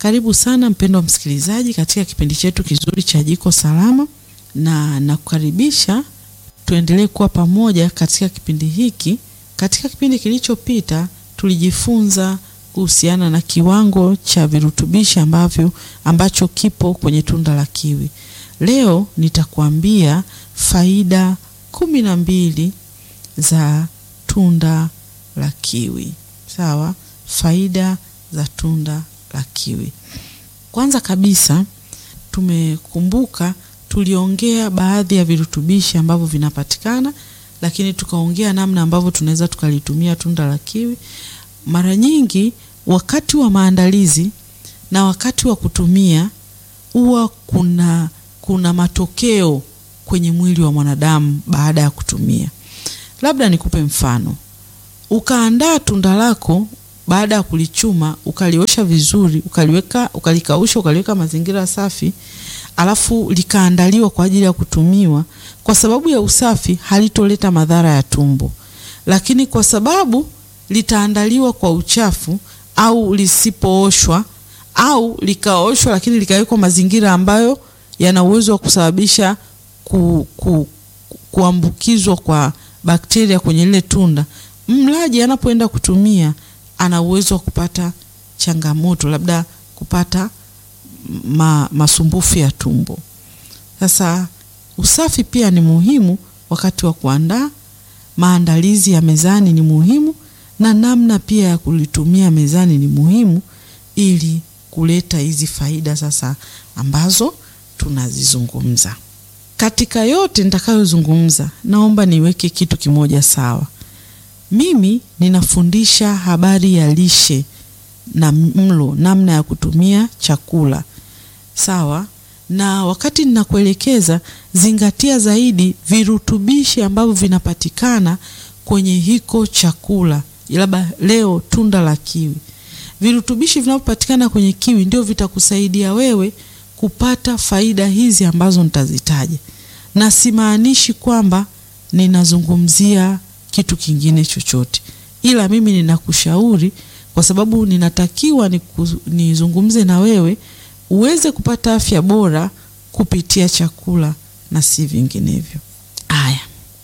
Karibu sana mpendwa msikilizaji katika kipindi chetu kizuri cha Jiko Salama, na nakukaribisha tuendelee kuwa pamoja katika kipindi hiki. Katika kipindi kilichopita tulijifunza kuhusiana na kiwango cha virutubishi ambavyo ambacho kipo kwenye tunda la kiwi. Leo nitakuambia faida kumi na mbili za tunda la kiwi. Sawa, faida za tunda la kiwi. Kwanza kabisa tumekumbuka, tuliongea baadhi ya virutubishi ambavyo vinapatikana, lakini tukaongea namna ambavyo tunaweza tukalitumia tunda la kiwi. Mara nyingi wakati wa maandalizi na wakati wa kutumia huwa kuna kuna matokeo kwenye mwili wa mwanadamu baada ya kutumia. Labda nikupe mfano. Ukaandaa tunda lako baada ya kulichuma, ukaliosha vizuri, ukaliweka, ukalikausha, ukaliweka mazingira safi, alafu likaandaliwa kwa ajili ya kutumiwa. Kwa sababu ya usafi, halitoleta madhara ya tumbo, lakini kwa sababu litaandaliwa kwa uchafu au lisipooshwa au likaoshwa lakini likawekwa mazingira ambayo yana uwezo wa kusababisha ku, ku, kuambukizwa kwa bakteria kwenye lile tunda, mlaji anapoenda kutumia ana uwezo wa kupata changamoto, labda kupata ma, masumbufu ya tumbo. Sasa usafi pia ni muhimu wakati wa kuandaa. Maandalizi ya mezani ni muhimu na namna pia ya kulitumia mezani ni muhimu ili kuleta hizi faida sasa ambazo tunazizungumza. Katika yote nitakayozungumza, naomba niweke kitu kimoja sawa. Mimi ninafundisha habari ya lishe na mlo, namna ya kutumia chakula sawa, na wakati ninakuelekeza, zingatia zaidi virutubishi ambavyo vinapatikana kwenye hiko chakula. Labda leo tunda la kiwi, virutubishi vinavyopatikana kwenye kiwi ndio vitakusaidia wewe kupata faida hizi ambazo nitazitaja, na simaanishi kwamba ninazungumzia kitu kingine chochote, ila mimi ninakushauri kwa sababu ninatakiwa nizungumze na wewe uweze kupata afya bora kupitia chakula na si vinginevyo. Haya,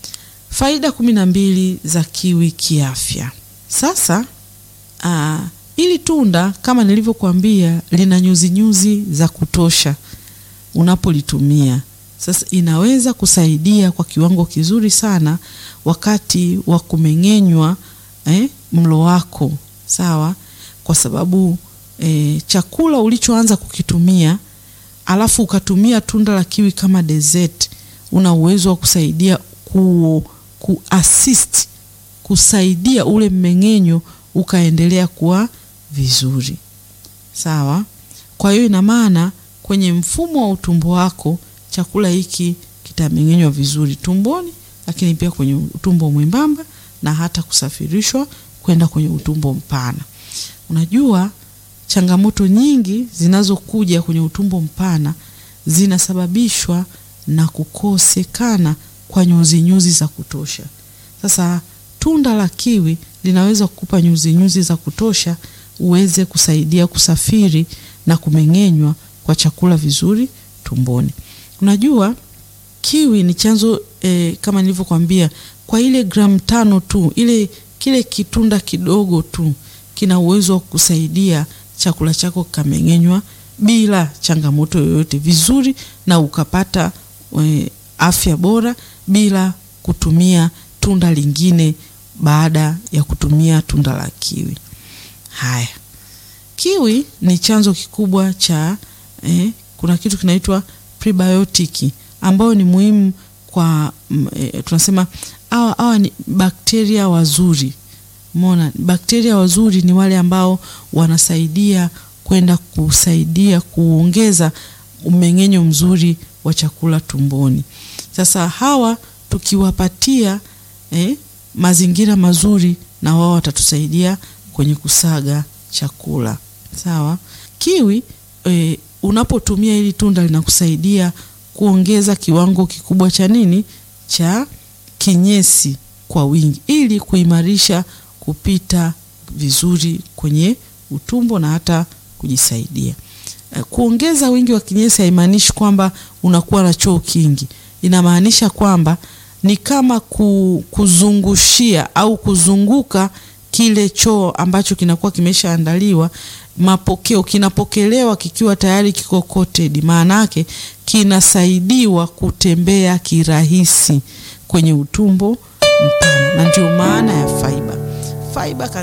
faida kumi na mbili za kiwi kiafya. Sasa aa, ili tunda kama nilivyokuambia lina nyuzi nyuzi za kutosha unapolitumia. Sasa inaweza kusaidia kwa kiwango kizuri sana wakati wa kumeng'enywa eh, mlo wako sawa, kwa sababu eh, chakula ulichoanza kukitumia alafu ukatumia tunda la kiwi kama dessert, una uwezo wa kusaidia ku, ku assist kusaidia ule mmeng'enyo ukaendelea kuwa vizuri sawa. Kwa hiyo ina maana kwenye mfumo wa utumbo wako chakula hiki kitameng'enywa vizuri tumboni, lakini pia kwenye utumbo mwembamba na hata kusafirishwa kwenda kwenye utumbo mpana. Unajua, changamoto nyingi zinazokuja kwenye utumbo mpana zinasababishwa na kukosekana kwa nyuzi nyuzi za kutosha. Sasa tunda la kiwi linaweza kukupa nyuzi nyuzi za kutosha uweze kusaidia kusafiri na kumeng'enywa kwa chakula vizuri tumboni. Unajua kiwi ni chanzo eh, kama nilivyokuambia, kwa ile gramu tano tu, ile kile kitunda kidogo tu kina uwezo wa kusaidia chakula chako kikameng'enywa bila changamoto yoyote vizuri, na ukapata eh, afya bora bila kutumia tunda lingine baada ya kutumia tunda la kiwi. Haya, kiwi ni chanzo kikubwa cha eh, kuna kitu kinaitwa prebiotic ambayo ni muhimu kwa eh, tunasema hawa hawa ni bakteria wazuri. Umeona, bakteria wazuri ni wale ambao wanasaidia kwenda kusaidia kuongeza umeng'enyo mzuri wa chakula tumboni. Sasa hawa tukiwapatia eh, mazingira mazuri na wao watatusaidia kwenye kusaga chakula sawa. Kiwi e, unapotumia hili tunda linakusaidia kuongeza kiwango kikubwa cha nini, cha kinyesi kwa wingi, ili kuimarisha kupita vizuri kwenye utumbo na hata kujisaidia. Kuongeza wingi wa kinyesi haimaanishi kwamba unakuwa na choo kingi. Inamaanisha kwamba ni kama kuzungushia au kuzunguka kile choo ambacho kinakuwa kimeshaandaliwa. Mapokeo kinapokelewa kikiwa tayari kiko coated, maana yake kinasaidiwa kutembea kirahisi kwenye utumbo mpana, na ndio maana ya fiber. Fiber